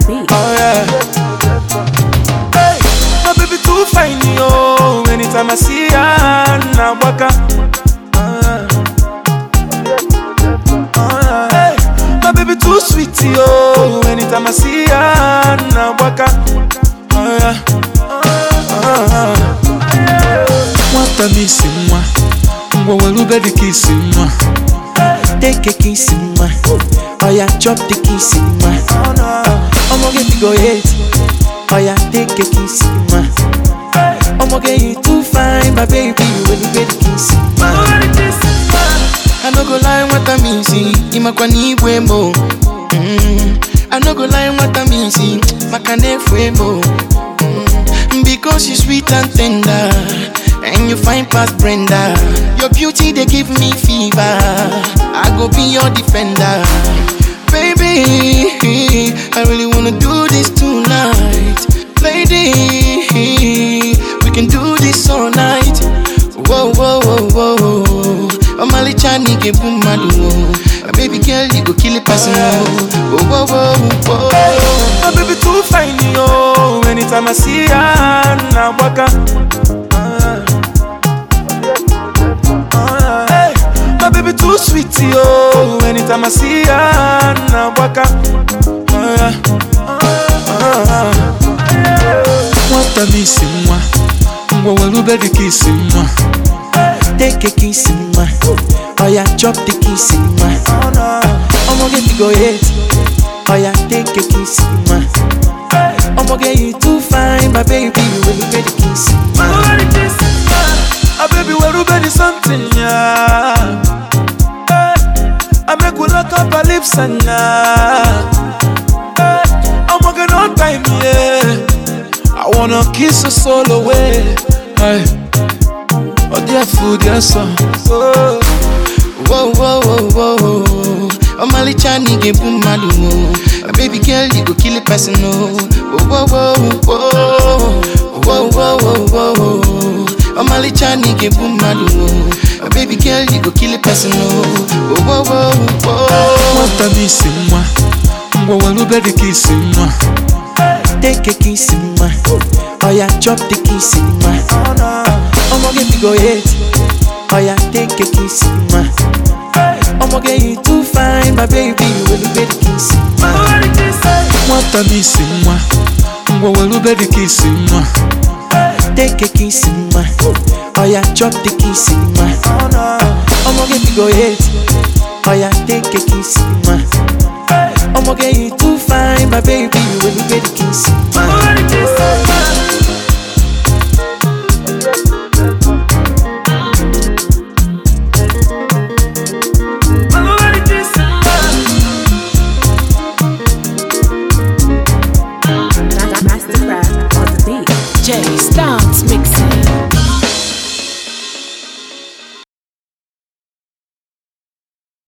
beat. Oh yeah. Hey, my baby too fine, yo. Anytime I see her, na waka. Ah. Oh, yeah. Hey, my baby too sweet, yo. Anytime I see her, na waka. Oh yeah. Ah. Nwata m isi nwa, ngwa were ube dị ka isi nwa. Take a kiss in my Oh yeah, chop the kiss in my I'ma get to go hit Oh yeah, take a kiss in my I'ma get you too fine, my baby When you get the kiss in my I no go lie, what I mean, see Imakwa ni ibwe mo mm. I no go lie, what I mean, see Makane fwe mo mm. Because you sweet and tender And you fine past Brenda Your beauty, they give me fever I go be your defender Baby, I really wanna do this tonight Lady, we can do this all night Whoa, whoa, whoa, whoa Omali chani ke bumadu My baby girl, you go kill a person Whoa, whoa, whoa, whoa My baby too fine, yo. Anytime I see her, na waka. Ah. Ah, hey, my baby too sweet, yo. Anytime I see her, na waka. Ah, yeah. Ah, Nwata m isi nwa, ngwa were ube dị ka isi nwa. Take a kiss in my Oh yeah, chop the kiss in my I'ma get to go hit Oh yeah, take a kiss in my I'ma get you too fine, my baby When you get the kiss in my Ah, baby, where ube dị something, yeah. Hey, I make we lock up our lips and yeah. Hey, I'm working on time, yeah. I wanna kiss your soul away. Hey, oh dear food, dear song. Oh, Whoa, whoa, whoa, whoa Omali chani ke bumadu My baby girl, you go kill a person, oh Whoa, whoa, whoa, whoa Whoa, whoa, whoa, whoa Omali chani ke bumadu My baby girl, you go kill a person, oh Whoa, whoa, whoa nwata m isi nwa, ngwa were ube dị ka isi nwa. Take a kiss in my Oh yeah, chop the kiss in my I'ma get to go hit Oh yeah, take a kiss in my I'ma get you too fine, my baby When you get the kiss in my Nwata m isi nwa, ngwa were ube dị ka isi nwa. Take a kiss in my Oh yeah, chop the kiss in my I'ma get to go hit Oh yeah, take a kiss in my I'ma get you too fine, my baby When you get the kiss in my Mastercraft on the beat. Jay Stance mix